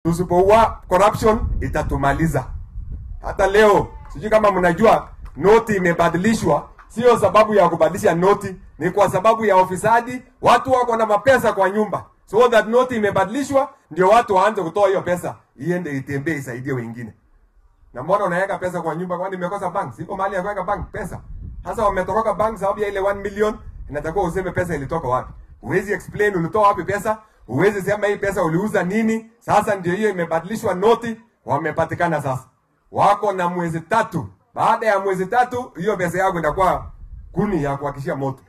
Tusipoua corruption itatumaliza. Hata leo sijui kama mnajua noti imebadilishwa, sio sababu ya kubadilisha noti, ni kwa sababu ya ufisadi. Watu wako na mapesa kwa nyumba, so that noti imebadilishwa ndio watu waanze kutoa hiyo pesa iende itembee isaidie wengine. Na mbona unaweka pesa kwa nyumba? Kwani imekosa bank? Siko mahali ya kuweka bank pesa. Sasa wametoroka bank sababu ya ile 1 million, inatakiwa useme pesa ilitoka wapi. Huwezi explain ulitoa wapi pesa, huwezi sema hii pesa uliuza nini. Sasa ndio hiyo imebadilishwa noti, wamepatikana sasa. Wako na mwezi tatu. Baada ya mwezi tatu, hiyo pesa yako itakuwa kuni ya kuhakishia moto.